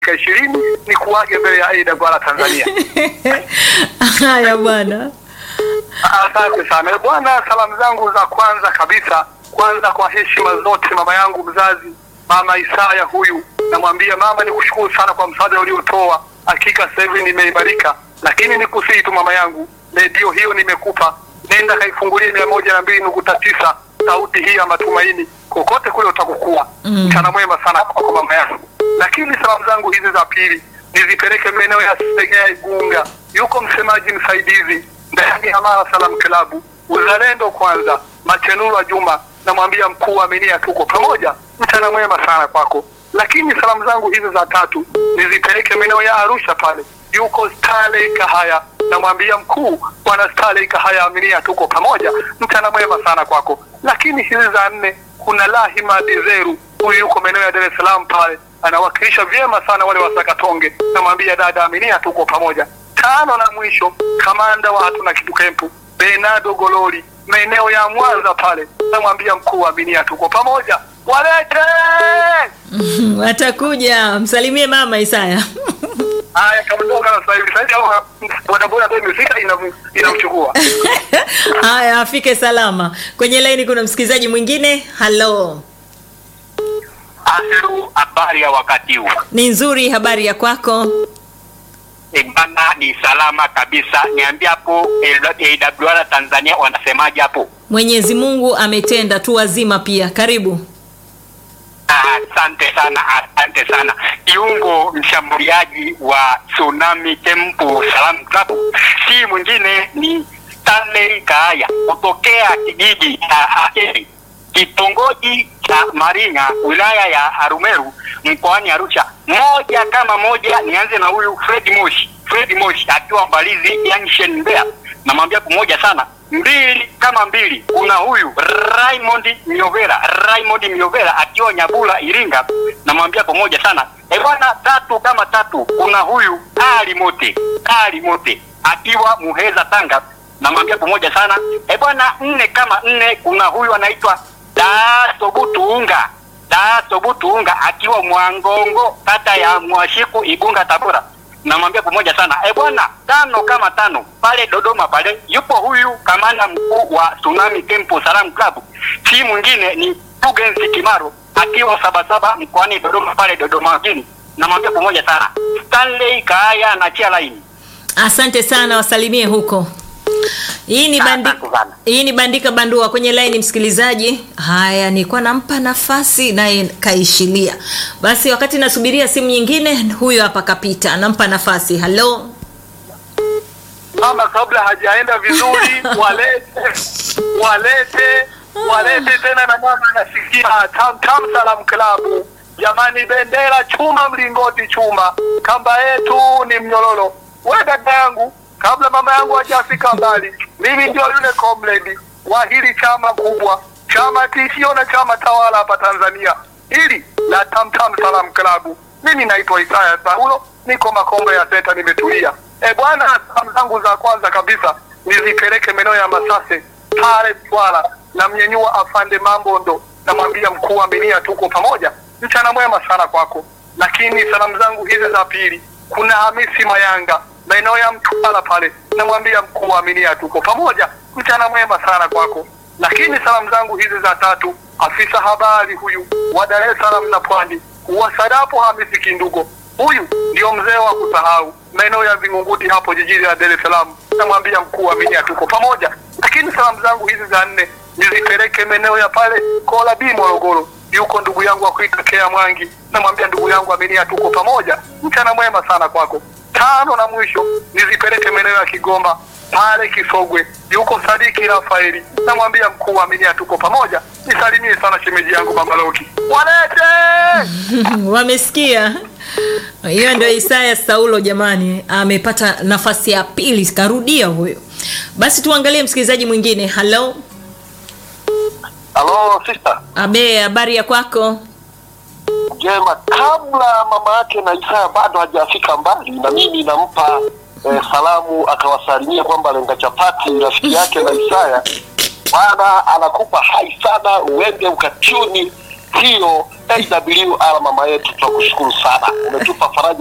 dakika ishirini ni kuage mbele ya AWR Tanzania. Haya bwana. Asante sana bwana. Salamu zangu za kwanza kabisa, kwanza kwa heshima zote, mama yangu mzazi, mama Isaya huyu, namwambia mama, nikushukuru sana kwa msaada uliotoa. Hakika sasa hivi nimeimarika, lakini nikusihi tu mama yangu, redio hiyo nimekupa, nenda kaifungulie mia moja na mbili nukta tisa sauti hii ya matumaini, kokote kule utakokuwa. Mchana mm. mwema sana kwako mama yangu. Lakini salamu zangu hizi za pili nizipeleke maeneo ya Segea Igunga, yuko msemaji msaidizi ndani ya Mara Salam Klabu, uzalendo kwanza, Machenurwa Juma, namwambia mkuu wa Aminia, tuko pamoja. Mchana mwema sana kwako. Lakini salamu zangu hizi za tatu nizipeleke maeneo ya Arusha pale, yuko Starley Kahaya, namwambia mkuu bwana Starley Kahaya, Aminia, tuko pamoja. Mchana mwema sana kwako. Lakini hizi za nne kuna Lahima Dizeru, huyu yuko maeneo ya Dar es Salaam pale, anawakilisha vyema sana wale wasakatonge, namwambia dada Aminia, tuko pamoja tano na mwisho kamanda wa hatuna kitu kempu Bernardo Gololi maeneo ya Mwanza pale, namwambia mkuu wa Aminia tuko pamoja, walete Watakuja, msalimie mama Isaya. haya. Kaondoka na sasa hivi sasa au bodaboda ndio imefika ina- inamchukua. Haya, afike salama. Kwenye laini kuna msikilizaji mwingine. Halo, Aseru, habari ya wakati huu? ni nzuri. Habari ya kwako? E bana, ni salama kabisa. Niambia hapo AWR Tanzania wanasemaje hapo? Mwenyezi Mungu ametenda tu wazima pia. Karibu. Ah, Asante sana, asante sana. Kiungo mshambuliaji wa Tsunami Temple Salam Club si mwingine ni Stanley Kaaya kutokea kijiji cha Akeri, kitongoji cha Maringa, wilaya ya Arumeru, mkoani Arusha. Moja kama moja, nianze na huyu Fred Moshi. Fred Moshi akiwa Mbalizi Junction Mbeya, namwambia pamoja sana mbili kama mbili. Kuna huyu Raymond Miovera, Raymond Miovera akiwa Nyabula Iringa, namwambia pamoja sana. E bwana, tatu kama tatu. Kuna huyu Ali Mote, Ali Mote akiwa Muheza Tanga, namwambia pamoja sana. E bwana, nne kama nne. Kuna huyu anaitwa Daso Butuunga, Daso Butuunga akiwa Mwangongo, kata ya Mwashiku, Igunga, Tabora namwambia pamoja sana. E bwana, tano kama tano pale Dodoma pale yupo huyu kamanda mkuu wa Tsunami Temple Salam Club, si mwingine ni Tugensi Kimaro akiwa Sabasaba mkoani Dodoma pale Dodoma mjini, namwambia pamoja sana. Stanley Kaaya anachia laini. Asante sana, wasalimie huko. Hii ni bandi... Asante sana. hii ni bandika bandua kwenye laini msikilizaji. Haya, nilikuwa nampa nafasi naye kaishilia. Basi wakati nasubiria simu nyingine, huyo hapa kapita, nampa nafasi. Halo, Mama kabla hajaenda vizuri, walete walete walete tena, na mama anasikia tam tam Salam Klabu. Jamani, bendera chuma, mlingoti chuma, kamba yetu ni mnyororo. We dada yangu, kabla mama yangu hajafika mbali, mimi ndio yule comrade wa hili chama kubwa, chama tishio na chama tawala hapa Tanzania, hili la tam tam Salam Klabu. Mimi naitwa Isaya Saulo, niko Makombe ya Senta, nimetulia. E bwana, salamu zangu za kwanza kabisa nizipeleke maeneo ya Masase pale Twala, na mnyenyua afande Mambondo, namwambia mkuu wa Aminia, tuko pamoja, mchana mwema sana kwako. Lakini salamu zangu hizi za pili, kuna Hamisi Mayanga maeneo ya Mtwara pale, namwambia mkuu wa Aminia, tuko pamoja, mchana mwema sana kwako. Lakini salamu zangu hizi za tatu, afisa habari huyu wa Dar es Salaam na Pwani, wasadapo Hamisi Kindugo, huyu ndio mzee wa kusahau maeneo ya Vingunguti hapo jijini la Dar es Salaam, namwambia mkuu wa Aminia tuko pamoja. Lakini salamu zangu hizi za nne nizipeleke maeneo ya pale Kola B Morogoro, yuko ndugu yangu wa kuita Kea Mwangi, namwambia ndugu yangu Aminia tuko pamoja, mchana mwema sana kwako. Tano na mwisho nizipeleke maeneo ya Kigoma pale Kisogwe, yuko Sadiki Rafaeli, namwambia mkuu wa Aminia tuko pamoja, nisalimie sana shemeji yangu Mama Loki, walete wamesikia. Hiyo ndio Isaya Saulo jamani, amepata nafasi ya pili, karudia huyo. Basi tuangalie msikilizaji mwingine. Halo, Halo sister. abe, habari ya kwako? Jema, kabla mama yake na Isaya bado hajafika mbali, na mimi nampa eh, salamu akawasalimia kwamba lenga chapati rafiki yake na Isaya bwana anakupa hai sana, uende ukatuni hiyo AWR mama yetu tunakushukuru sana umetupa faraja